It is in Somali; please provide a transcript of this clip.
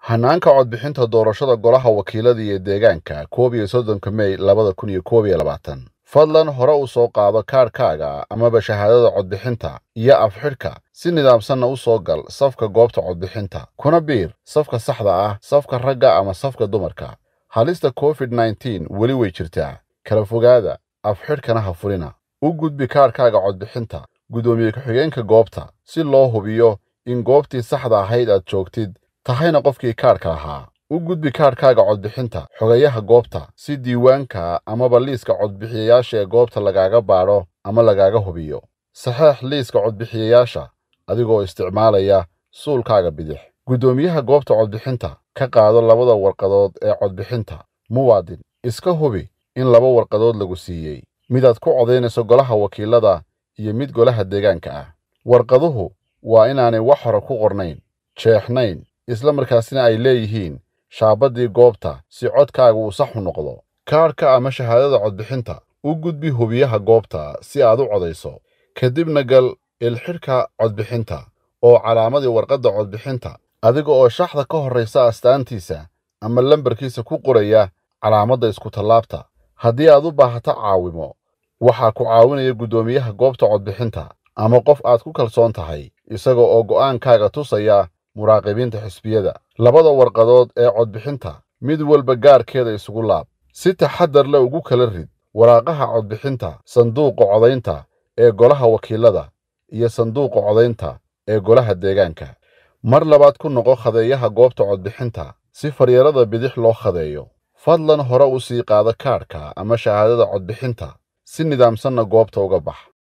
hanaanka codbixinta doorashada golaha wakiilada iyo deegaanka koob iyo soddonka mey labada kun iyo koob iyo labaatan fadlan hore u soo qaado kaadhkaaga amaba shahaadada codbixinta iyo afxidhka si nidaamsanna u soo gal safka goobta codbixinta kuna biir safka saxda ah safka ragga ama safka dumarka halista covid nneteen weli way jirtaa kala fogaada afxidhkana ha furina u gudbi kaadhkaaga codbixinta guddoomiye ku-xigeenka goobta si loo hubiyo in goobtii saxda ahayd aad joogtid tahayna qofkii kaadhka lahaa u gudbi kaadhkaaga codbixinta xogayaha goobta si diiwaanka amaba liiska codbixiyayaasha ee goobta lagaaga baadho ama lagaaga hubiyo saxeex liiska codbixiyayaasha adigoo isticmaalaya suulkaaga bidix guddoomiyaha goobta codbixinta ka qaado labada warqadood ee codbixinta muwaadin iska hubi in laba warqadood lagu siiyey midaad ku codaynayso golaha wakiilada iyo mid golaha deegaanka ah warqaduhu waa inaanay wax hore ku qornayn jeexnayn isla markaasina ay leeyihiin shaabaddii goobta si codkaaga uu sax u noqdo kaadhka ama shahaadada codbixinta u gudbi hubiyaha goobta si aad u codayso kadibna gal ilxidhka codbixinta oo calaamadii warqadda codbixinta adiga oo shaxda ka horraysa astaantiisa ama lambarkiisa ku qoraya calaamadda iskutallaabta haddii aad u baahato caawimo waxaa ku caawinaya guddoomiyaha goobta codbixinta ama qof aad ku kalsoon tahay isaga oo go'aankaaga tusaya muraaqibiinta xisbiyada labada warqadood ee codbixinta mid walba gaarkeeda isugu laab si taxaddar le ugu kala rid waraaqaha codbixinta sanduuqa codaynta ee golaha wakiilada iyo sanduuqa codaynta ee golaha deegaanka mar labaad ku noqo khadeeyaha goobta codbixinta si faryarada bidix loo khadeeyo fadlan hore u sii qaado kaadhka ama shahaadada codbixinta si nidaamsanna goobta uga bax